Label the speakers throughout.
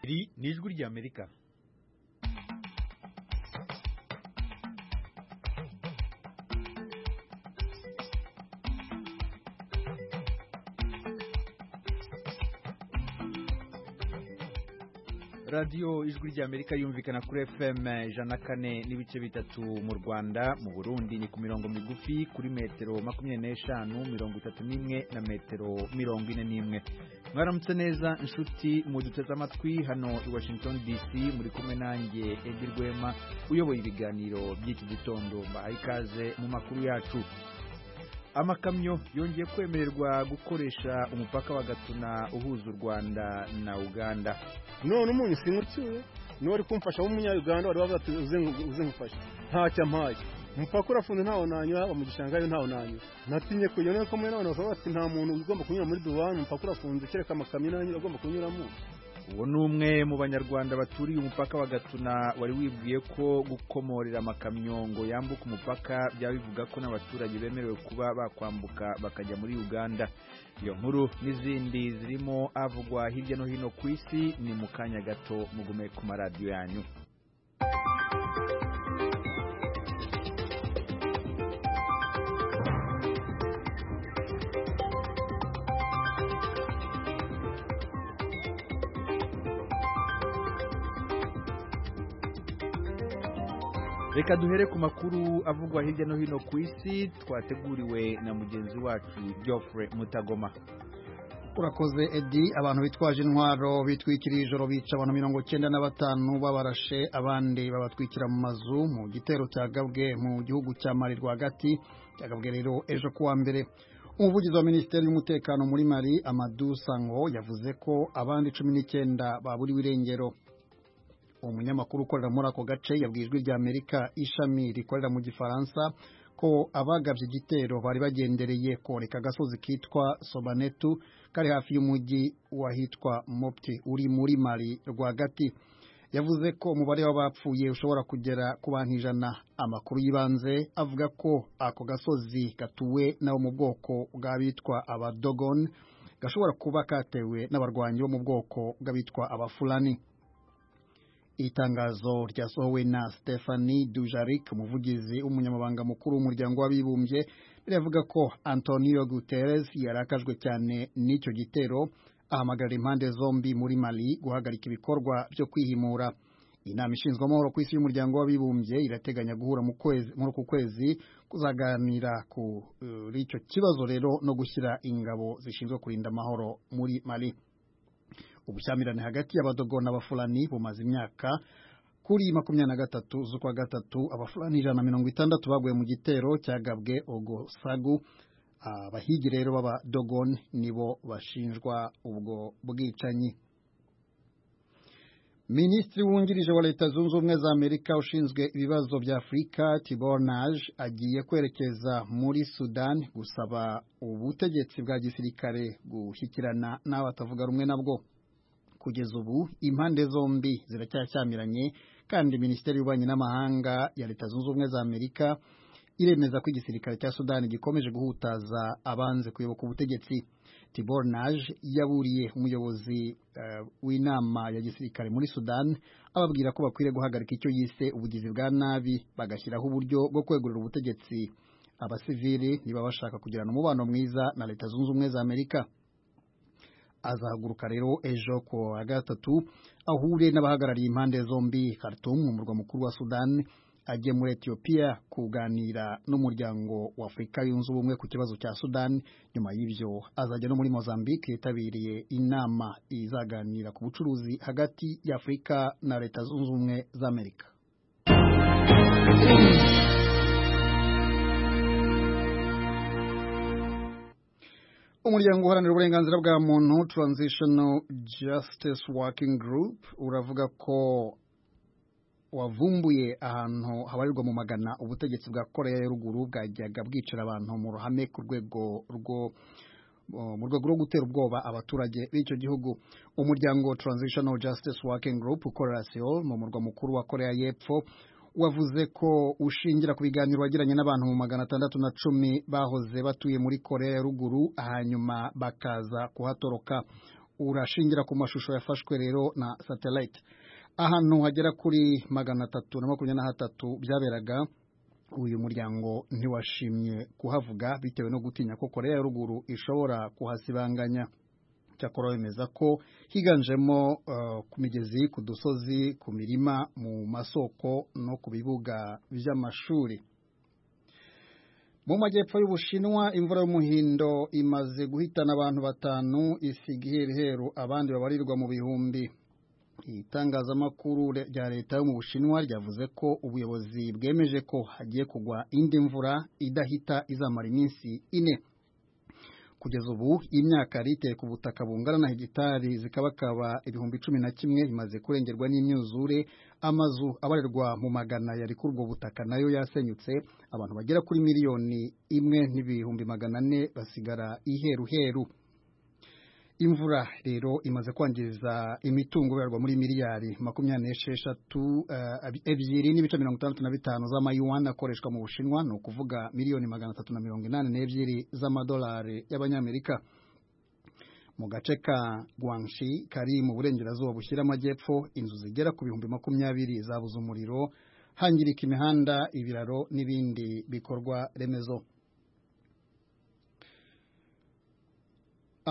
Speaker 1: Iri ni ijwi ry'Amerika radiyo ijwi ry'amerika yumvikana kuri fm ijana na kane n'ibice bitatu mu rwanda mu burundi ni ku mirongo migufi kuri metero makumyabiri n'eshanu mirongo itatu n'imwe na metero mirongo ine n'imwe mwaramutse neza inshuti mu duteze amatwi hano i washington dc muri kumwe nanjye edi rwema uyoboye ibiganiro by'iki gitondo mbahaye ikaze mu makuru yacu amakamyo yongeye kwemererwa gukoresha umupaka wa gatuna uhuza u rwanda na uganda
Speaker 2: none umunyu singucyuye niwe uri kumfasha w'umunyayuganda wari wavuze ati uze ngufashe ntacyo ampaye umupaka urafunze ntawo nanyura mu gishanga yo ntawo nanyura natinye kujya none ko mwe n'abantu bavuga bati nta muntu ugomba kunyura muri duwani umupaka urafunze kereka amakamyo nanyura agomba kunyuramo
Speaker 1: uwo ni umwe mu banyarwanda baturiye umupaka wa gatuna wari wibwiye ko gukomorera amakamyo ngo yambuke umupaka byaba bivuga ko n'abaturage bemerewe kuba bakwambuka bakajya muri uganda iyo nkuru n'izindi zirimo avugwa hirya no hino ku isi ni mu kanya gato mugume ku maradiyo yanyu reka duhere ku makuru avugwa hirya no hino ku isi twateguriwe na mugenzi wacu geoffrey mutagoma
Speaker 3: urakoze edi abantu bitwaje intwaro bitwikiriye ijoro bica abantu mirongo cyenda na batanu babarashe abandi babatwikira mu mazu mu gitero cyagabwe mu gihugu cya mari rwagati cyagabwe rero ejo kuwa mbere umuvugizi wa minisiteri y'umutekano muri mari amadu sango yavuze ko abandi cumi n'icyenda baburiwe irengero umunyamakuru ukorera muri ako gace yabwiye ijwi ry'amerika ishami rikorera mu gifaransa ko abagabye igitero bari bagendereye koreka agasozi kitwa sobanetu kari hafi y'umujyi wahitwa mopti uri muri mari rwagati yavuze ko umubare w'abapfuye ushobora kugera ku bantu ijana amakuru y'ibanze avuga ko ako gasozi gatuwe n'abo mu bwoko bw'abitwa abadogon gashobora kuba katewe n'abarwanyi bo mu bwoko bw'abitwa abafulani itangazo ryasohowe na Stephanie Dujarric umuvugizi w'umunyamabanga mukuru w'umuryango w'abibumbye riravuga ko Antonio Guterres yarakajwe cyane n'icyo gitero ahamagarira impande zombi muri Mali guhagarika ibikorwa byo kwihimura inama ishinzwe amahoro ku isi y'umuryango w'abibumbye irateganya guhura mu kwezi muri uku kwezi kuzaganira kuri icyo kibazo rero no gushyira ingabo zishinzwe kurinda amahoro muri Mali ubushyamirane hagati y'abadogo n'abafulani bumaze imyaka kuri makumyabiri na gatatu z'ukwa gatatu abafulani ijana na mirongo itandatu baguye mu gitero cyagabwe ogosagu abahigi rero b'abadogon nibo bashinjwa ubwo bwicanyi minisitiri wungirije wa leta zunze ubumwe za amerika ushinzwe ibibazo bya afurika tibornage agiye kwerekeza muri sudani gusaba ubutegetsi bwa gisirikare gushyikirana n'abatavuga rumwe nabwo kugeza ubu impande zombi ziracyashyamiranye kandi minisiteri y'ububanyi n'amahanga ya leta zunze ubumwe za amerika iremeza ko igisirikare cya sudani gikomeje guhutaza abanze kuyoboka ubutegetsi tibor naje yaburiye umuyobozi uh, w'inama ya gisirikare muri sudani ababwira ko bakwiriye guhagarika icyo yise ubugizi bwa nabi bagashyiraho uburyo bwo kwegurira ubutegetsi abasivili niba bashaka kugirana umubano mwiza na leta zunze ubumwe za amerika azahaguruka rero ejo ku wa gatatu ahure n'abahagarariye impande zombi Khartoum mu murwa mukuru wa Sudani ajye muri Ethiopia kuganira n'umuryango wa Afurika yunze ubumwe ku kibazo cya Sudani nyuma y'ibyo azajya no muri Mozambique yitabiriye inama izaganira ku bucuruzi hagati ya Afurika na leta zunze ubumwe za Amerika umuryango uharanira uburenganzira bwa muntu transitional justice working group uravuga ko wavumbuye ahantu habarirwa mu magana ubutegetsi bwa korea ya ruguru bwajyaga bwicara abantu mu ruhame ku rwego rwo mu rwego rwo gutera ubwoba abaturage b'icyo gihugu umuryango transitional justice working group ukorera seoul mu murwa mukuru wa korea y'epfo wavuze ko ushingira ku biganiro wagiranye n'abantu mu magana atandatu na cumi bahoze batuye muri korea ya ruguru hanyuma bakaza kuhatoroka urashingira ku mashusho yafashwe rero na satellite ahantu hagera kuri magana atatu na makumyabiri na hatatu byaberaga uyu muryango ntiwashimye kuhavuga bitewe no gutinya ko korea ya ruguru ishobora kuhasibanganya cyakora bemeza ko higanjemo uh, ku migezi ku dusozi ku mirima mu masoko no ku bibuga by'amashuri mu majyepfo y'ubushinwa imvura y'umuhindo imaze guhitana abantu batanu isiga iheruheru abandi babarirwa mu bihumbi itangazamakuru rya leta yo mu bushinwa ryavuze ko ubuyobozi bwemeje ko hagiye kugwa indi mvura idahita izamara iminsi ine kugeza ubu imyaka yari iteye ku butaka bungana na hegitari zikabakaba ibihumbi cumi na kimwe imaze kurengerwa n'imyuzure amazu abarirwa mu magana yari kuri ubwo butaka nayo yasenyutse abantu bagera kuri miliyoni imwe n'ibihumbi magana ane basigara iheruheru imvura rero imaze kwangiza imitungo ibarwa muri miliyari makumyabiri n'esheshatu ebyiri n'ibice mirongo itandatu na bitanu z'amayuwani akoreshwa mu bushinwa ni ukuvuga miliyoni magana atatu na mirongo inani n'ebyiri z'amadolari y'abanyamerika mu gace ka guangxi kari mu burengerazuba bushyira amajyepfo inzu zigera ku bihumbi makumyabiri zabuze umuriro hangirika imihanda ibiraro n'ibindi bikorwa remezo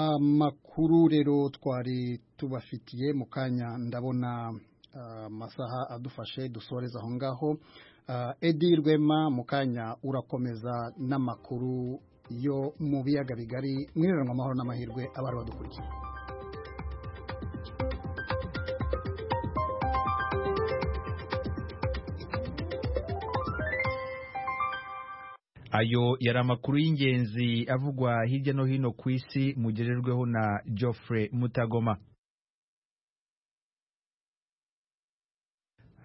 Speaker 3: amakuru rero twari tubafitiye mu kanya ndabona amasaha adufashe dusoreza aho ngaho edi rwema mu kanya urakomeza n'amakuru yo mu biyaga bigari mwiriranywe amahoro n'amahirwe abari badukurikiye
Speaker 1: ayo yari amakuru y'ingenzi avugwa hirya no hino ku isi mugererweho na Geoffrey Mutagoma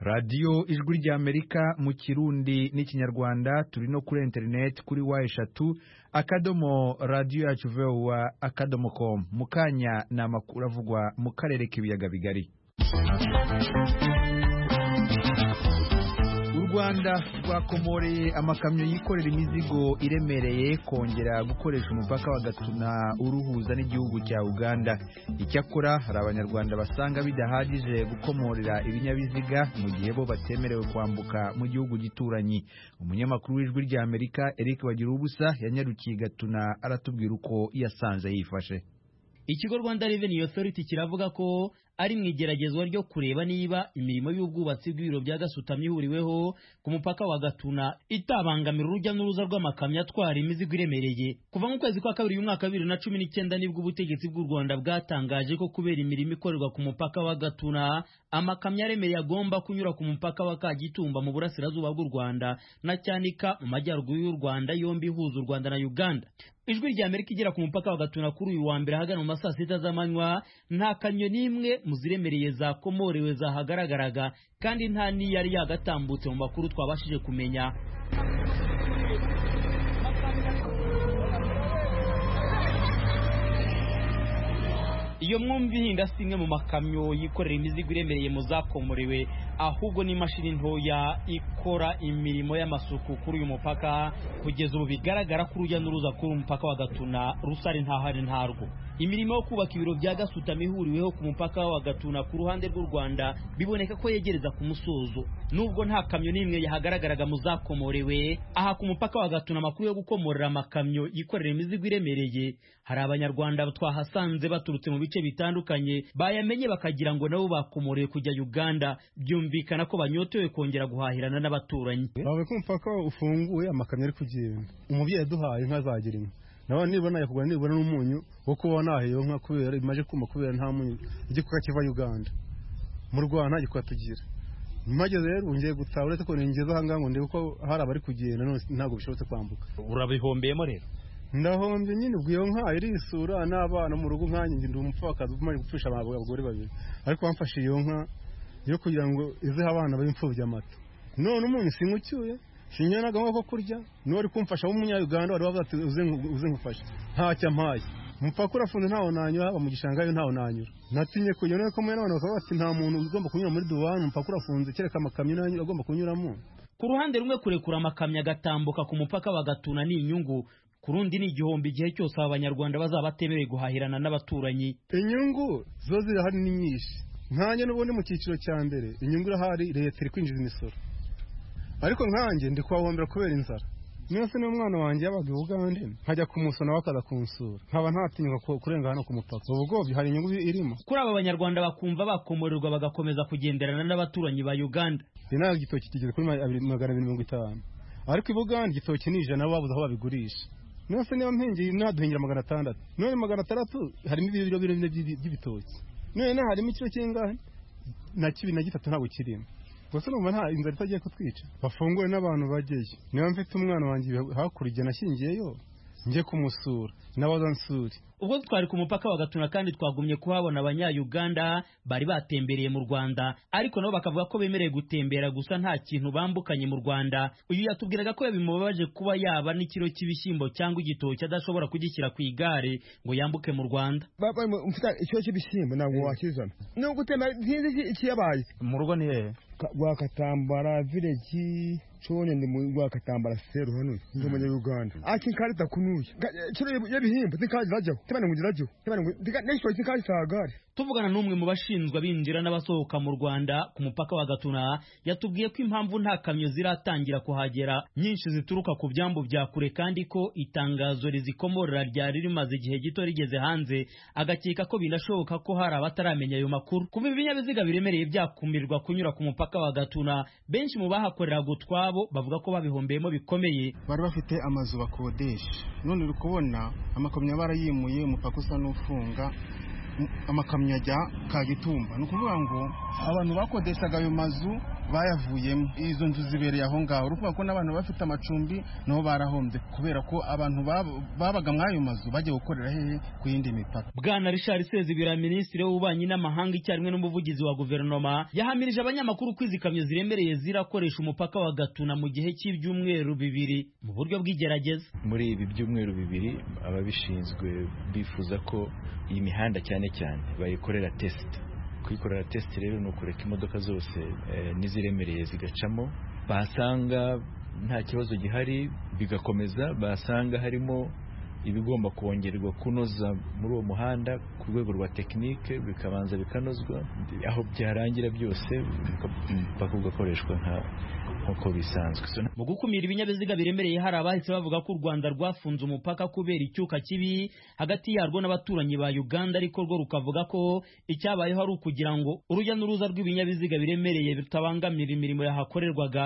Speaker 1: radiyo ijwi ry'amerika mu kirundi n'ikinyarwanda turi no kuri interineti kuri wa eshatu akadomo radiyo yacu vuba akadomo komu mu kanya ni amakuru avugwa mu karere k'ibiyaga bigari u rwanda rwakomoreye amakamyo yikorera imizigo iremereye kongera gukoresha umupaka wa gatuna uruhuza n'igihugu cya uganda icyakora hari abanyarwanda basanga bidahagije gukomorera ibinyabiziga mu gihe bo batemerewe kwambuka mu gihugu gituranyi umunyamakuru w'ijwi rya amerika eric bagirubusa yanyarukiye gatuna aratubwira uko yasanze yifashe
Speaker 4: ikigo rwanda Revenue Authority kiravuga ko ari mu igeragezwa ryo kureba niba imirimo y'ubwubatsi bw'ibiro bya gasutamo ihuriweho ku mupaka wa gatuna itabangamira urujya n'uruza rw'amakamyo atwara imizigo iremereye kuva mu kwezi kwa kabiri umwaka wa bibiri na cumi n'icyenda nibwo ubutegetsi bw'u rwanda bwatangaje ko kubera imirimo ikorerwa ku mupaka wa gatuna amakamyo aremereye agomba kunyura ku mupaka wa kagitumba mu burasirazuba bw'u rwanda na cyanika mu majyaruguru y'u rwanda yombi ihuza u rwanda na uganda ijwi rya amerika igera ku mupaka wa gatuna kuri uyu wa mbere ahagana mu ma saa sita z'amanywa nta kamyo n'imwe mu ziremereye zakomorewe zahagaragaraga kandi nta n'iyo yari yagatambutse mu makuru twabashije kumenya iyo mwumva ihinda si imwe mu makamyo yikorera imizigo iremereye mu zakomorewe ahubwo n'imashini ntoya ikora imirimo y'amasuku kuri uyu mupaka kugeza ubu bigaragara ko urujya n'uruza kuri umupaka wa gatuna rusari ntahari ntarwo imirimo yo kubaka ibiro bya gasutamo ihuriweho ku mupaka wa gatuna ku ruhande rw'u rwanda biboneka ko yegereza ku musozo nubwo nta kamyo n'imwe yahagaragaraga mu zakomorewe aha ku mupaka wa gatuna amakuru yo gukomorera amakamyo yikorera imizigo iremereye hari abanyarwanda twahasanze baturutse mu bice bitandukanye bayamenye bakagira ngo nabo bakomorewe kujya uganda byumvikana ko banyotewe kongera guhahirana n'abaturanyi
Speaker 2: bavuye ko umupaka ufunguye amakamyo ari kugenda umubyeyi aduhaye inka zagira inka nawe nibona yakugura nibura n'umunyu wo kuba nahiyeho nka kubera imaze kuma kubera nta munyu igikuka kiva uganda mu rwanda nta gikuka tugira mpageze rero ngiye gutaha uretse ko ningeze aha ngaha ngo ndebe ko hari abari kugenda ntabwo bishobotse kwambuka
Speaker 4: urabihombeyemo rero
Speaker 2: ndahombye nyine ubwo iyo nka irisura n'abana mu rugo nkanjye ndi umupfakazi umaze gupfusha abagore babiri ariko bamfashe iyo nka yo kugira ngo izeho abana b'imfubyi amata none umunyu sinywa ucyuye sinyanaga nko kurya n'uwari kumfasha w'umunyayuganda wari wavuze ati uze ngufashe ntacyo ampaye umupaka urafunze ntaho nanyura mu gishanga yo ntaho nanyura natinye kujya none ko mwene bakavuga bati nta muntu ugomba kunyura muri duwani umupaka urafunze kereka amakamyo nayo agomba kunyuramo
Speaker 4: ku ruhande rumwe kurekura amakamyo agatambuka ku mupaka bagatuna ni inyungu ku ku rundi ni igihombo igihe cyose aba banyarwanda bazaba batemerewe guhahirana n'abaturanyi
Speaker 2: inyungu ziba zirahari ni nyinshi nkanjye n'ubundi mu cyiciro cya mbere inyungu irahari leta iri kwinjiza imisoro ariko nkanjye ndi kuhahombera kubera inzara mwese niba umwana wanjye yabaga i bugande nkajya kumusona bakaza kumusura nkaba ntatinyuka ku- kurenga hano ku mupaka ubu bwobyo hari inyungu irimo
Speaker 4: kuri aba banyarwanda bakumva bakomorerwa bagakomeza kugenderana n'abaturanyi ba uganda
Speaker 2: inaha igitoki kigeze kuri ma- abiri- magana abiri mirongo itanu ariko i bugande igitoki ni ijana babuze aho babigurisha nonese niba mpengeye naduhingira magana atandatu none magana atandatu harimo ibiro bine by'ibi- by'ibitoki none naho harimo ikiro kingahe na kibiri na gitatu ntabwo kirimo gusa numva nta inzara itagiye kutwica bafungure n'abantu bajyeyo niba mfite umwana wanjye hakurya nashyingiyeyo njye kumusura n'abazansuri
Speaker 4: ubwo twari ku mupaka wa gatuna kandi twagumye kuhabona abanyayuganda bari batembereye mu rwanda ariko nabo bakavuga ko bemerewe gutembera gusa nta kintu bambukanye mu rwanda uyu yatubwiraga ko bimubabaje kuba yaba n'ikiro cy'ibishyimbo cyangwa igitoki adashobora kugishyira ku igare ngo yambuke mu rwanda
Speaker 5: baba mfite ikibazo cy'ibishyimbo ntabwo wakizana ni ugutema sinzi iki- ikiyabaye
Speaker 6: mu rugo ni hehe
Speaker 5: Ka- rwakatambara vileji cone ndi mu rwakatambara seru hano ndi umunyaruganda ati nkarita kunuye Nga- eh, kino yebu- yebihimba tinkazi rajaho tibana ngo ndirajaho tibana ngo ndika- nekisoyi tinkazi sagari
Speaker 4: tuvugana n'umwe mu bashinzwe abinjira n'abasohoka mu rwanda ku mupaka wa gatuna yatubwiye ko impamvu nta kamyo ziratangira kuhagera nyinshi zituruka ku byambu bya kure kandi ko itangazo rizikomorera ryari rimaze igihe gito rigeze hanze agakeka ko binashoboka ko hari abataramenya ayo makuru kuba ibinyabiziga biremereye byakumirwa kunyura ku mupaka wa gatuna benshi mu bahakoreraga utwabo bavuga ko babihombeyemo bikomeye
Speaker 7: bari bafite amazu bakodesha none uri kubona amakamyo barayimuye umupaka usa n'ufunga m- amakamyo ajya kagitumba ni ukuvuga ngo abantu bakodeshaga ayo mazu bayavuyemo izo nzu zibereye aho ngaho uri kuvuga ko n'abantu bafite amacumbi nabo barahombye kubera ko abantu bab- babaga muri ayo mazu bajya gukorera hehe ku yindi mipaka
Speaker 4: bwana richard sezibera minisitiri w'ububanyi n'amahanga icyarimwe n'umuvugizi wa guverinoma yahamirije abanyamakuru ko izi kamyo ziremereye zirakoresha umupaka wa gatuna mu gihe cy'ibyumweru bibiri mu buryo bw'igerageza
Speaker 6: muri ibi byumweru bibiri ababishinzwe bifuza ko iyi mihanda cyane cyane bayikorera tesite kuyikorera tesite rero ni ukureka imodoka zose eh, n'iziremereye zigacamo basanga nta kibazo gihari bigakomeza basanga harimo ibigomba kongerwa kunoza muri uwo muhanda ku rwego rwa tekinike bikabanza bikanozwa aho byarangira byose umupaka ugakoreshwa nka- nk'uko bisanzwe So,
Speaker 4: mu gukumira ibinyabiziga biremereye hari abahise bavuga ko u rwanda rwafunze umupaka kubera icyuka kibi hagati yarwo n'abaturanyi ba uganda ariko rwo rukavuga ko icyabayeho ari ukugira ngo urujya n'uruza rw'ibinyabiziga biremereye rutabangamira imirimo yahakorerwaga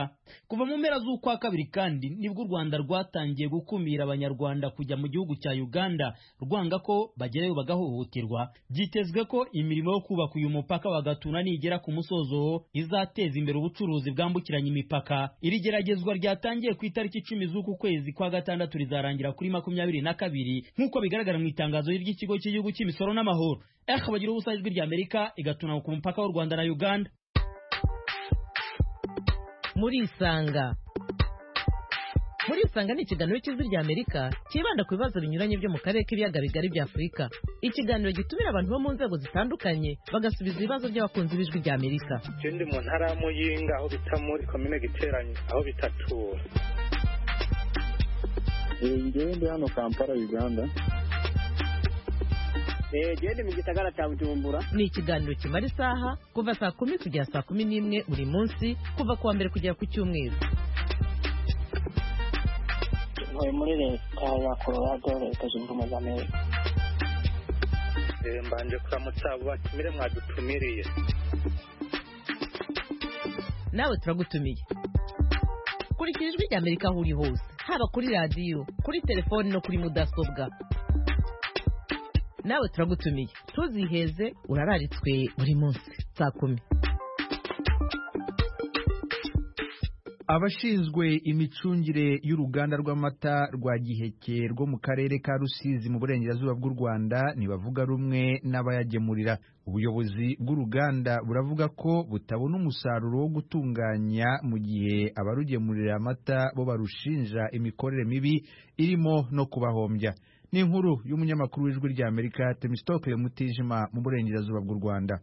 Speaker 4: kuva mu mpera z'ukwa kabiri kandi nibwo u rwanda rwatangiye gukumira abanyarwanda kujya mu gihugu cya uganda rwanga ko bagerayo bagahohoterwa byitezwe ko imirimo yo kubaka uyu mupaka wa gatuna nigera ku musozo izateza imbere ubucuruzi bwambukiranya imipaka iri geragezwa ryatangiye ku itariki icumi z'uku kwezi kwa gatandatu rizarangira kuri makumyabiri na kabiri nk'uko bigaragara mu itangazo ry'ikigo cy'igihugu cy'imisoro n'amahoro ehe bagira ubusa ijwi rya amerika igatuna ku mupaka w'u rwanda na uganda
Speaker 8: murisanga murisanga ni ikiganiro cy'ijwi rya amerika cyibanda ku bibazo binyuranye byo mu karere k'ibiyaga bigari bya afurika ikiganiro gitumira abantu bo mu nzego zitandukanye bagasubiza ibibazo by'abakunzi b'ijwi rya amerika
Speaker 9: ikindi mu ntara ya muyinga aho bita muri komine giteranye aho bita tura
Speaker 8: ni ikiganiro kimara isaha kuva saa kumi kugera saa kumi n'imwe buri munsi kuva ku wa mbere kugera ku cyumweru
Speaker 10: ntuye muri leta ya colorado leta zunze ubumwe za amerika
Speaker 9: Eh, mbanje kuramutsa abo batumire mwadutumiriye
Speaker 8: nawe turagutumiye kurikira ijwi rya amerika aho uri hose haba kuri radiyo kuri telefoni no kuri mudasobwa nawe turagutumiye ntuziheze urararitswe buri munsi saa kumi
Speaker 1: abashinzwe imicungire y'uruganda rw'amata rwa giheke rwo mu karere ka rusizi mu burengerazuba bw'u rwanda ntibavuga rumwe n'abayagemurira ubuyobozi bw'uruganda buravuga ko butabona umusaruro wo gutunganya mu gihe abarugemurira amata bo barushinja imikorere mibi irimo no kubahombya ni inkuru y'umunyamakuru w'ijwi ry'amerika temisitokile mutijima mu burengerazuba bw'u rwanda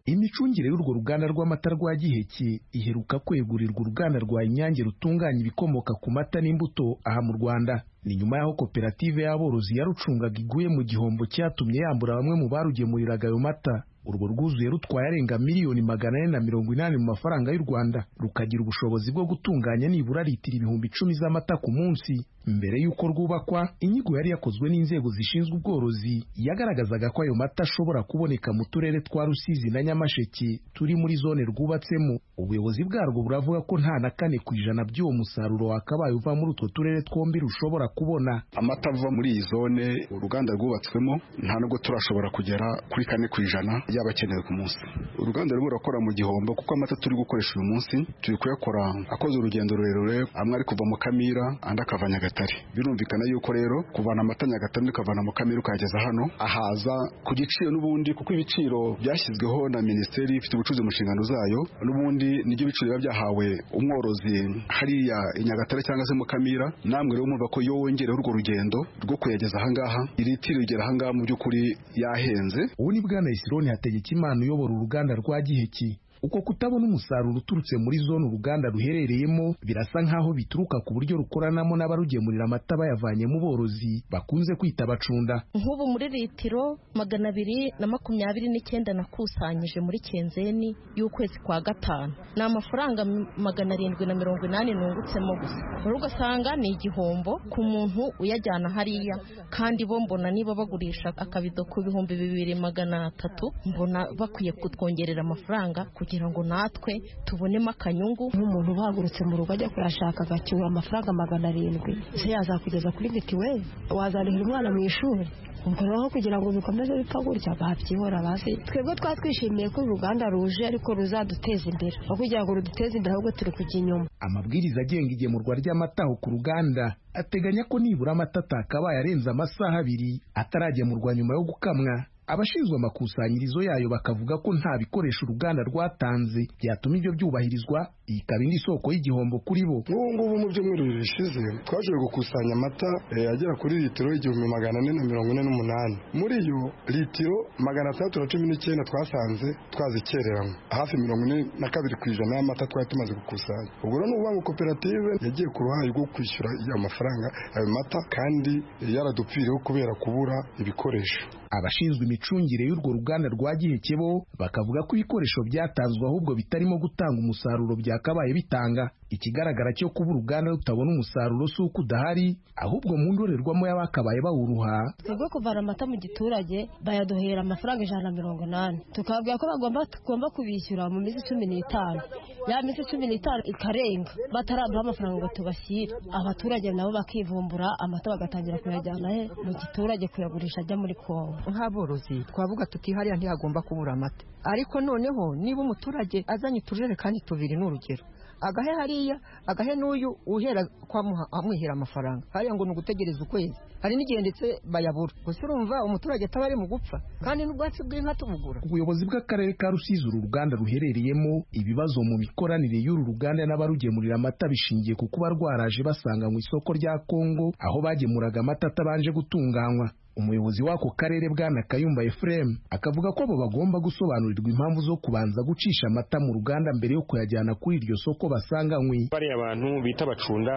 Speaker 11: imicungire y'urwo ruganda rw'amata rwa giheke iheruka kwegurirwa uruganda rwa inyange rutunganya ibikomoka ku mata n'imbuto aha mu rwanda ni nyuma y'aho koperative y'aborozi yarucungaga iguye mu gihombo cyatumye yambura bamwe mu barugemuriraga ayo mata urwo rwuzuye rutwaye arenga miliyoni magana ane na mirongo inani mu mafaranga y'u rwanda rukagira ubushobozi bwo gutunganya nibura litiro ibihumbi icumi z'amata ku munsi mbere y'uko rwubakwa inyigo yari yakozwe n'inzego zishinzwe ubworozi yagaragazaga ko ayo mata ashobora kuboneka mu turere twa rusizi na nyamasheke turi muri zone rwubatsemo ubuyobozi bwarwo buravuga ko nta na kane ku ijana by'uwo musaruro wakabaye uva muri utwo turere twombi rushobora kubona
Speaker 12: amata ava muri iyi zone uruganda rwubatswemo nta nubwo turashobora kugera kuri kane ku ijana yaba akenewe ku munsi uruganda rurimo rurakora mu gihombo kuko amata turi gukoresha uyu munsi turi kuyakora akoze urugendo rurerure amwe ari kuva mu kamira andi akava nyagatare birumvikana yuko rero kuvana amata nyagatare ukavana mu kamira ukayageza hano ahaza ku giciro n'ubundi kuko ibiciro byashyizweho na minisiteri ifite ubucuruzi mu nshingano zayo n'ubundi nibyo biciro biba byahawe umworozi hariya i nyagatare cyangwa se mu kamira namwe rero mwumva ko iyo wongereho urwo rugendo rwo kuyageza ahangaha iritiro rigera ahangaha mu by'ukuri yahenze
Speaker 11: ubu ni bwana isironi hategekimana uyobora uruganda rwa giheki uko kutabona umusaruro uturutse muri zone uruganda ruherereyemo birasa nk'aho bituruka ku buryo rukoranamo n'abarugemurira amata bayavanye mu borozi bakunze kwita abacunda
Speaker 13: nk'ubu muri litiro magana abiri na makumyabiri n'icyenda nakusanyije muri kenzeni y'ukwezi kwa gatanu ni amafaranga magana arindwi na mirongo inani nungutsemo gusa rero ugasanga ni igihombo ku muntu uyajyana hariya kandi bo mbona niba bagurisha akabido ku bihumbi bibiri magana atatu mbona bakwiye kutwongerera amafaranga kugira kugira ngo natwe tubonemo akanyungu
Speaker 14: nk'umuntu uhagurutse mu rugo ajya kuyashaka agacyura amafaranga magana arindwi se yazakugeza kuri mitiweli wazanihira umwana mu ishuri ubwo rero kugira ngo bikomeze bipfa gutya babyihora basi twebwe twatwishimiye ko uruganda ruje ariko ruzaduteza imbere aho kugira ngo ruduteze imbere ahubwo turi kujya inyuma
Speaker 11: amabwiriza agenga igemurwa ry'amataho ku ruganda ateganya ko nibura amata atakabaye arenze amasaha abiri ataragemurwa nyuma yo gukamwa abashinzwe amakusanyirizo yayo bakavuga ko nta bikoresho uruganda rwatanze byatuma ibyo byubahirizwa iyi ikaba indi soko y'igihombo kuri bo
Speaker 15: nk'ubu ngubu mu byumweru bibiri bishize twaje gukusanya amata agera kuri litiro igihumbi magana ane na mirongo ine n'umunani muri yo litiro magana atandatu na cumi n'icyenda twasanze twazikereranywe hafi mirongo ine na kabiri ku ijana y'amata twari tumaze gukusanya ubwo rero ni ukuvuga ngo koperative yagiye ku ruhare rwo kwishyura ayo mafaranga ayo mata kandi yaradupfiriyeho kubera kubura ibikoresho
Speaker 11: abashinzwe imicungire y'urwo ruganda rwa giheke bo bakavuga ko ibikoresho byatanzwe ahubwo bitarimo gutanga umusaruro byakabaye bitanga ikigaragara cyo kuba uruganda rutabona umusaruro si uko udahari ahubwo mu ndorerwamo y'abakabaye bawuruha
Speaker 14: twebwe kuvana amata mu giturage bayaduhera amafaranga ijana na mirongo inani tukababwira ko bagomba tugomba kubishyura mu minsi cumi n'itanu ya minsi cumi n'itanu ikarenga batarabura amafaranga ngo tubashyire abaturage nabo bakivumbura amata bagatangira kuyajyana he mu giturage kuyagurisha ajya muri kongo
Speaker 16: nk'aborozi twavuga tuti hariya ntihagomba kubura amata ariko noneho niba umuturage azanye utujerekani tubiri ni urugero agahe hariya agahe n'uyu uhera kwamuha amwihera amafaranga hariya ngo ni ugutegereza ukwezi hari n'igihe ndetse bayabura gusa urumva umuturage ataba ari mu gupfa kandi n'ubwatsi bw'inka tubugura
Speaker 11: ubuyobozi bw'akarere ka rusizi uru ruganda ruherereyemo ibibazo mu mikoranire y'uru ruganda n'abarugemurira amata bishingiye ku kuba rwaraje basanga mu isoko rya kongo aho bagemuraga amata atabanje gutunganywa umuyobozi w'ako karere bwana kayumba efuremu akavuga ko abo bagomba gusobanurirwa impamvu zo kubanza gucisha amata mu ruganda mbere yo kuyajyana kuri iryo soko basanganywe
Speaker 17: bariya bantu bita abacunda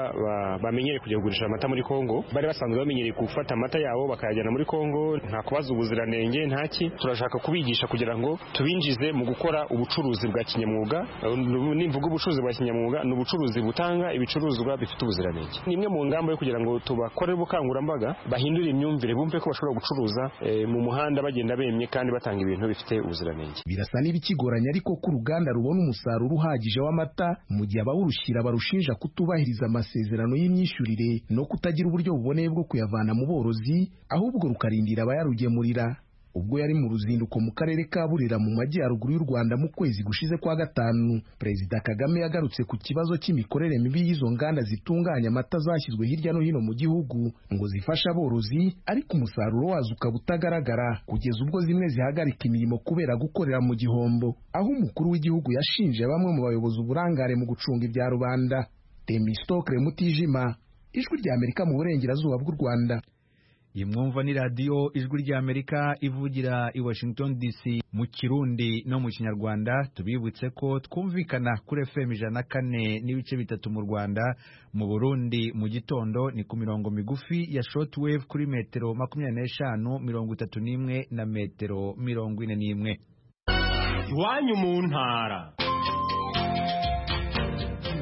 Speaker 17: bamenyereye kujya kugurisha amata muri kongo bari basanzwe bamenyereye gufata amata yabo bakayajyana muri kongo nta kubaza ubuziranenge ntaki turashaka kubigisha kugira ngo tubinjize mu gukora ubucuruzi bwa kinyamwuga nimvuga ubucuruzi bwa kinyamwuga ni ubucuruzi butanga ibicuruzwa bifite ubuziranenge ni imwe mu ngamba yo kugira ngo tubakorere ubukangurambaga bahindure imyumvire bumve bashobora gucuruza mu muhanda bagenda bemye kandi batanga ibintu bifite ubuziranenge
Speaker 11: birasa n'ibikigoranye ariko ko uruganda rubona umusaruro uhagije w'amata mu gihe abawurushyira barushinja kutubahiriza amasezerano y'imyishyurire no kutagira uburyo buboneye bwo kuyavana mu borozi ahubwo rukarindira abayarugemurira ubwo yari mu ruzinduko mu karere ka burera mu majyaruguru y'u rwanda mu kwezi gushize kwa gatanu perezida kagame yagarutse ku kibazo cy'imikorere mibi y'izo nganda zitunganya amata zashyizwe hirya no hino mu gihugu ngo zifashe aborozi ariko umusaruro wazo ukaba utagaragara kugeza ubwo zimwe zihagarika imirimo kubera gukorera mu gihombo aho umukuru w'igihugu yashinje bamwe mu bayobozi uburangare mu gucunga ibya rubanda temistokre mutijima ijwi ry'amerika mu burengerazuba bw'u rwanda
Speaker 1: imwumva ni radiyo ijwi ry'amerika ivugira i washington dc mu kirundi no mu kinyarwanda tubibutse ko twumvikana kuri fm ijana na kane n'ibice bitatu mu rwanda mu burundi mu gitondo ni ku mirongo migufi ya shortwave kuri metero makumyabiri n'eshanu mirongo itatu n'imwe na metero mirongo ine n'imwe
Speaker 18: iwanyu mu ntara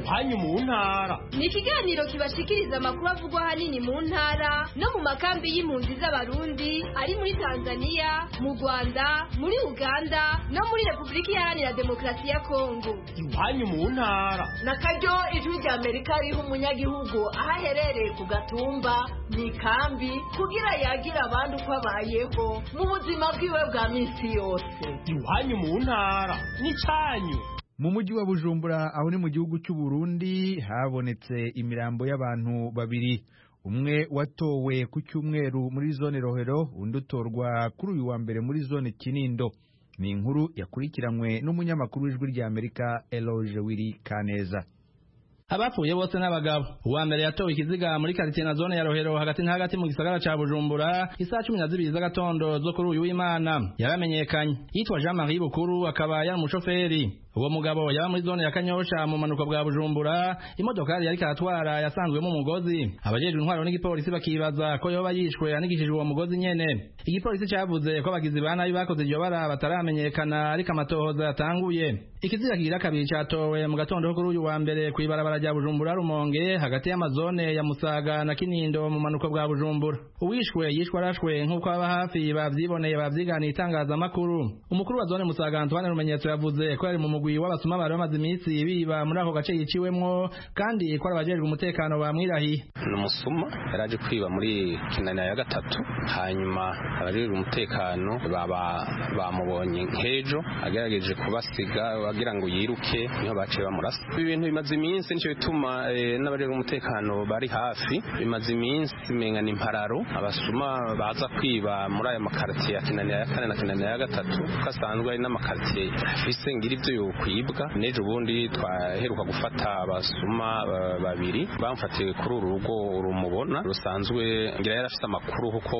Speaker 18: iwanyu mu ntara
Speaker 19: ni ikiganiro kibashikiriza amakuru avugwa ahanini mu ntara no mu makambi y'impunzi z'abarundi ari muri tanzania mu rwanda muri uganda no muri repubulika iharanira demokarasi ya kongo
Speaker 18: iwanyu mu ntara
Speaker 20: na karyo ijwi rya amerika riha umunyagihugu aho aherereye ku gatumba mu ikambi kugira yagira abandi uko abayeho mu buzima bwiwe bwa minsi yose
Speaker 18: iwanyu mu ntara n'icyanyu
Speaker 1: mu mujyi wa bujumbura aho ni mu gihugu cy'u Burundi habonetse imirambo y'abantu babiri umwe watowe ku cyumweru muri zone rohero undi utorwa kuri uyu wa mbere muri zone kinindo ni inkuru yakurikiranywe n'umunyamakuru w'ijwi ry'amerika eloge wiri kaneza
Speaker 21: abapfuye bose n'abagabo uwa mbere yatowe ikiziga muri karitsiye na zone ya rohero hagati na hagati mu gisagara ca bujumbura isaha cumi na zibiri z'agatondo zo kuri uyu w'imana yaramenyekanye yitwa jean marie bukuru akaba yari umushoferi uwo mugabo yaba muri zone ya kanyosha mu manuka bwa bujumbura imodokari yariko aratwara yasanzwemo umugozi abajejwe intwaro n'igipolisi bakibaza ko yoba yishwe anigishijwe uwo mugozi nyene igipolisi cavuze ko abagizi ba nabi bakoze iryo bara bataramenyekana ariko amatohoza yatanguye ikiziga kigira kabiri catowe mu gatondo kuri uyu wa mbere kw'ibarabara rya bujumbura rumonge hagati y'amazone ya musaga na kinindo mu manuka bwa bujumbura uwishwe yishwe arashwe nk'uko aba hafi bavyiboneye bavyiganiye itangazamakuru umukuru wa zone musaga antoine rumenyetso yavuze ko yari mu mugwi w'abasuma bari bamaze iminsi biba muri ako gace yiciwemwo kandi ko ari abajejwe umutekano bamwirahiye
Speaker 22: ni umusuma yari aje kwiba muri kinanira ya gatatu hanyuma abajejwe umutekano baba bamubonye nk'ejo agerageje kubasiga wagira ngo yiruke niho baciye bamurasa ibintu bimaze iminsi nicyo bituma n'abajejwe umutekano bari hafi bimaze iminsi menga ni impararo abasuma baza kwiba muri aya makartiye ya kinanira ya kane na kinanira ya gatatu ko asanzwe ari n'amakartiye afise ngira ibyo kwibwa n'ejo bundi twaheruka gufata abasuma babiri bamfatiwe kuri uru rugo rumubona rusanzwe ngira yari afite amakuru kuko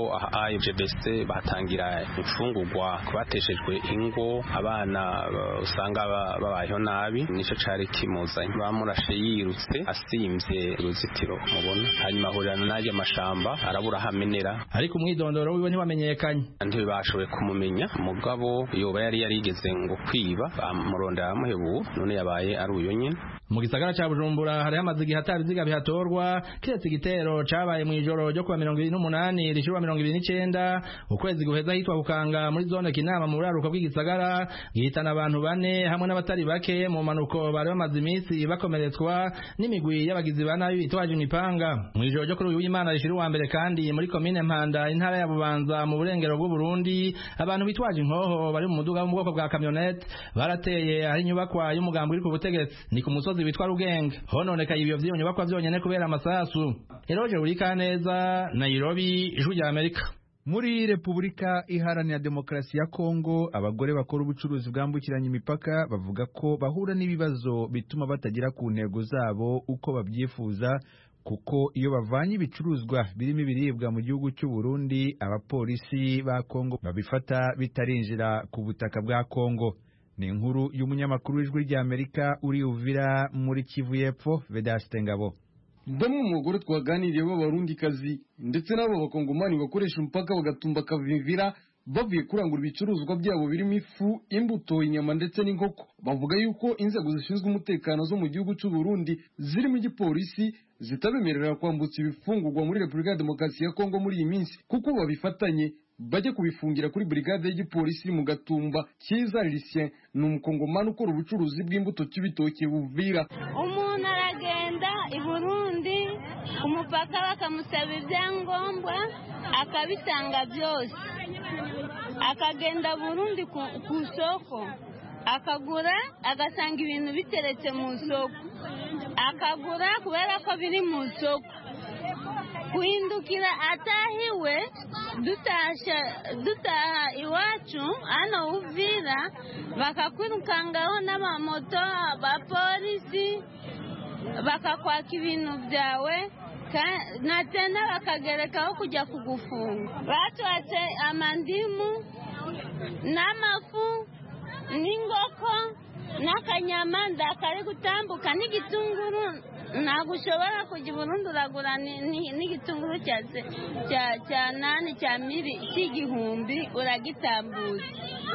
Speaker 22: IGBC batangira imfungurwa bateshejwe ingo abana usanga babayeho nabi nicyo cari kimuzanye bamurashe yirutse asimvye uruzitiro mubona hanyuma ahurirana n'ayo mashamba arabura hamenera
Speaker 21: ariko umwidondoro wiwe ntiwamenyekanye
Speaker 22: ntibashoboye kumumenya mugabo yoba yari yarigeze ngo kwiba bamurona ndamuhebu none yabaye ari uyo nyine
Speaker 21: mu gisagara ca Bujumbura hari hamaze igihe atabiziga bihatorwa kiretse igitero cabaye mu ijoro ryo kuwa mirongo ibiri n'umunani rishirwa mirongo ibiri n'icenda ukwezi guheza hitwa bukanga muri zone kinama mu buraruko bw'igisagara gihitana abantu bane hamwe n'abatari bake mu manuko bari bamaze iminsi bakomeretswa n'imigwi y'abagizi ba nabi bitwaje imipanga mu ijoro ryo kuri uyu w'imana rishira uwa mbere kandi muri komine mpanda intara ya bubanza mu burengero bw'u Burundi abantu bitwaje inkoho bari mu muduga wo mu bwoko bwa kamyonete barateye hari inyubakwa y'umugambi uri ku butegetsi ni ku musozi witwa rugenge hononekaye ibyo by'iyo nyubakwa byonyine kubera amasasu eroje burika neza nairobi ijwi rya amerika
Speaker 1: muri repubulika iharanira demokarasi ya kongo abagore bakora ubucuruzi bwambukiranya imipaka bavuga ko bahura n'ibibazo bituma batagera ku ntego zabo uko babyifuza kuko iyo bavanye ibicuruzwa birimo ibiribwa mu gihugu cy'u Burundi abapolisi ba Kongo babifata bitarinjira ku butaka bwa Kongo ni inkuru y'umunyamakuru w'ijwi ry'amerika uri uvira muri kivu y'epfo vedaste ngabo
Speaker 23: bamwe mu bagore twaganiriye b'abarundikazi ndetse n'abo bakongomani bakoresha umupaka bagatumba akavivira bavuye kurangura ibicuruzwa byabo birimo ifu imbuto inyama ndetse n'inkoko bavuga yuko inzego zishinzwe umutekano zo mu gihugu cy'u Burundi zirimo igipolisi zitabemerera kwambutsa ibifungurwa muri repubulika ya demokarasi ya kongo muri iyi minsi kuko babifatanye bajye kubifungira kuri brigade y'igipolisi iri mu gatumba cyiza Lucien ni umukongomani ukora ubucuruzi bw'imbuto cy'ibitoki buvira
Speaker 24: umuntu aragenda i Burundi ku mupaka bakamusaba ibyangombwa akabitanga byose akagenda Burundi ku isoko akagura agasanga ibintu biteretse mu isoko akagura kubera ko biri mu isoko guhindukira atahiwe dutaha iwacu hano uvira bakakwirukangaho n'amamoto abapolisi bakakwaka ibintu byawe Ka- na tena bakagerekaho kujya kugufunga batuhatse amandimu n'amafu n'ingoko n'akanyama ndakari gutambuka n'igitunguru ntabwo ushobora kujya i burundi uragura ni- ni- n'igitunguru cya se- cya- cya nani cya miri cy'igihumbi uragitambuza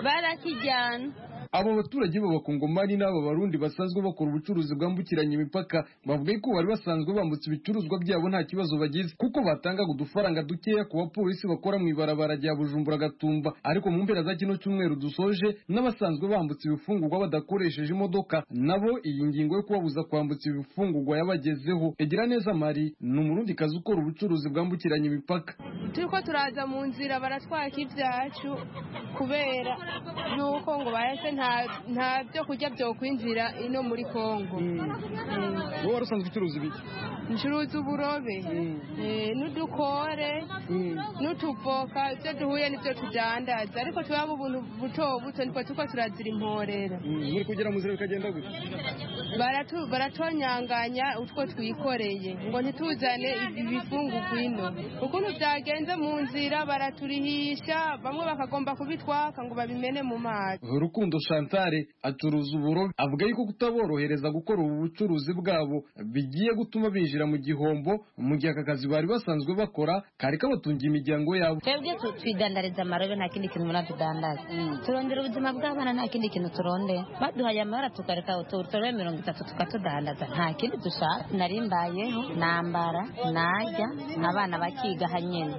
Speaker 24: barakijyana
Speaker 23: abo baturage b'abakongomani n'aba barundi basanzwe bakora ubucuruzi bwambukiranya imipaka bavuga ko bari basanzwe bambutse ibicuruzwa byabo nta kibazo bagize kuko batangaga udufaranga dukeya ku bapolisi bakora mu ibarabara rya bujumbura gatumba ariko mu mpera za kino cyumweru dusoje n'abasanzwe bambutse ibifungurwa badakoresheje imodoka nabo iyi ngingo yo kubabuza kwambutsa ibifungurwa yabagezeho egira neza mari ni umurundikazi ukora ubucuruzi bwambukiranya imipaka
Speaker 25: turiko turaza mu nzira baratwaka ibyacu kubera yuko ngo bahese nta- nta byo kurya byokwinjira ino muri kongo
Speaker 23: wowe wari usanzwe ucuruza ibiki
Speaker 25: ncuruza uburobe eh, n'udukore n'utuvoka ibyo duhuye n'ibyo tudandaza ariko tubamo ubuntu buto buto niko turiko turazira imporera
Speaker 23: muri kugera mu nzira bikagenda gutya
Speaker 25: Baratu- baratwanyanganya utwo twikoreye ngo ntituzane ibi bifungurwa ino ukuntu byagenze mu nzira baraturihisha bamwe bakagomba kubitwaka ngo babimene mu mazi
Speaker 23: rukundo chantale acuruza uburobe avuga yuko kutaborohereza gukora ubu bucuruzi bwabo bigiye gutuma binjira mu gihombo mu gihe aka kazi bari basanzwe bakora kari kabatungiye imiryango yabo
Speaker 26: twebwe tu- twidandariza amarobe nta kindi kintu mura tudandaza turondera ubuzima bw'abana nta kindi kintu turondera baduhaye amabara tukareka uturobe mirongo itatu tukatudandaza nta kindi dushaka narimbayeho nambara najya n'abana bakigaha nyine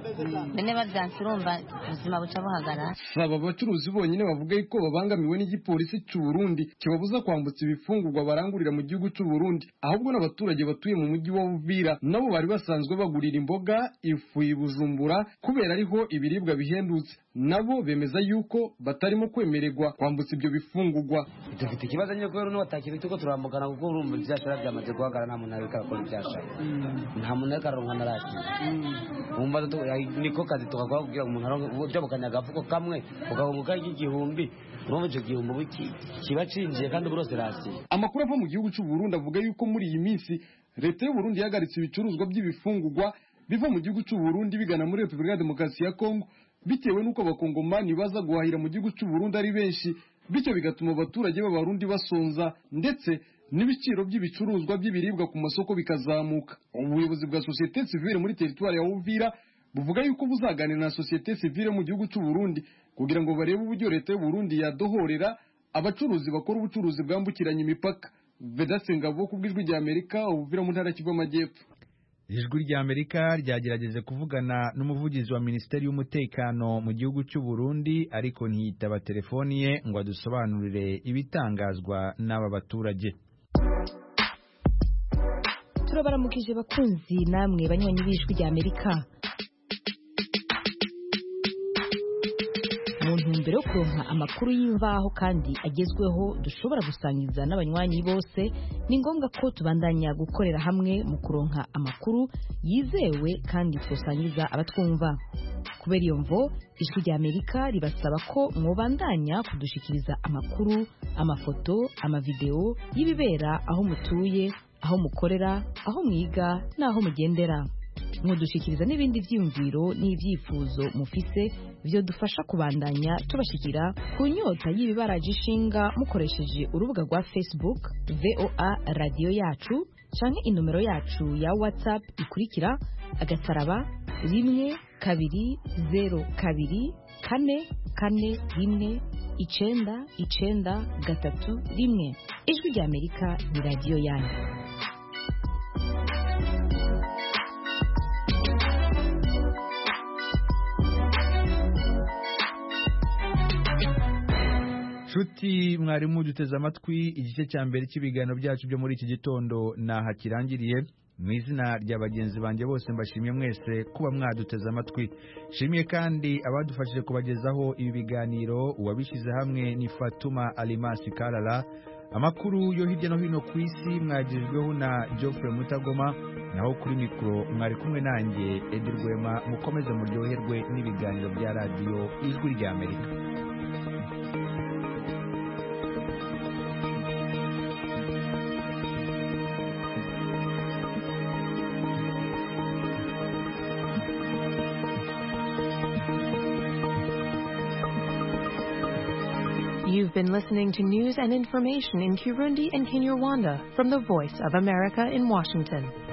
Speaker 26: bene babyanse urumva ubuzima buca buhagarara
Speaker 23: saba abacuruzi bonyine bavuga yuko babangamiwe n'igipolisi cy'u Burundi kibabuza kwambutsa ibifungurwa barangurira mu gihugu cy'u Burundi ahubwo n'abaturage batuye mu mujyi wa Uvira nabo bari basanzwe bagurira imboga ifu ibujumbura kubera ariho ibiribwa bihendutse nabo bemeza yuko batarimo kwemererwa kwambutsa ibyo bifungurwa
Speaker 5: dufite ikibazo nyine kubera n'ubu atakiri turiko turambugana kuko urumva ibyashara byamaze guhagarara nta muntu ariko arakora ibyashara nta muntu ariko araronka narashira wumva tu- ai- niko kazi tukakora kugira ngo umuntu aronke jabukanye agafuko kamwe ugakunguka igihumbi urumva icyo gihumbi ubu ki- kiba cinjiye kandi ubu rose rasiye
Speaker 23: amakuru ava mu gihugu cy'u Burundi avuga yuko muri iyi minsi leta y'u Burundi yahagaritse ibicuruzwa by'ibifungurwa biva mu gihugu cy'u Burundi bigana muri Repubulika ya Demokarasi ya Kongo bitewe n'uko abakongomani baza guhahira mu gihugu cy'u Burundi ari benshi bityo bigatuma abaturage b'abarundi basonza ndetse n'ibiciro by'ibicuruzwa by'ibiribwa ku masoko bikazamuka ubuyobozi bwa sosiyete sivile muri teritwari ya Uvira buvuga yuko buzaganira na sosiyete sivile mu gihugu cy'u Burundi kugira ngo barebe uburyo leta y'u Burundi yadohorera abacuruzi bakora ubucuruzi bwambukiranya imipaka vedase ngabo ku bw'ijwi ry'amerika ubuvira mu ntara ya kivu amajyepfo
Speaker 1: ijwi ry'amerika ryagerageje kuvugana n'umuvugizi wa minisiteri y'umutekano mu gihugu cy'u Burundi ariko ntiyitaba telefoni ye ngo adusobanurire ibitangazwa n'aba baturage
Speaker 7: turabaramukije bakunzi namwe banywanyi b'ijwi rya amerika mu ntumbero yo kuronka amakuru y'imvaho kandi agezweho dushobora gusangiza n'abanywanyi bose ni ngombwa ko tubandanya gukorera hamwe mu kuronka amakuru yizewe kandi twosangiza abatwumva kubera iyo mvo ijwi rya amerika ribasaba ko mwobandanya kudushikiriza amakuru amafoto amavidewo y'ibibera aho mutuye aho mukorera aho mwiga n'aho mugendera mudushyikiriza n'ibindi byiyumviro n'ibyifuzo mufise dufasha kubandanya tubashyikira ku nyota y'ibibaraje ishinga mukoresheje urubuga rwa facebook voa radiyo yacu canke inomero yacu ya whatsapp ikurikira agataraba rimwe kabiri zeru kabiri kane kane rimwe icenda icenda gatatu rimwe ijwi rya amerika ni radiyo yanyu
Speaker 1: nshuti mwarimu duteze amatwi igice cya mbere cy'ibiganiro byacu byo muri iki gitondo naha kirangiriye mu izina rya bagenzi banjye bose mbashimye mwese kuba mwaduteze amatwi shimiye kandi abadufashije kubagezaho ibi biganiro uwabishyize hamwe ni fatuma alimasi karara amakuru yo hirya no hino ku isi mwagejweho na geoffre mutagoma naho kuri mikoro mwari kumwe nanjye edi rwema mukomeze muryoherwe n'ibiganiro bya radiyo ijwi rya amerika
Speaker 27: You've been listening to news and information in Kirundi and Kinyarwanda from the Voice of America in Washington.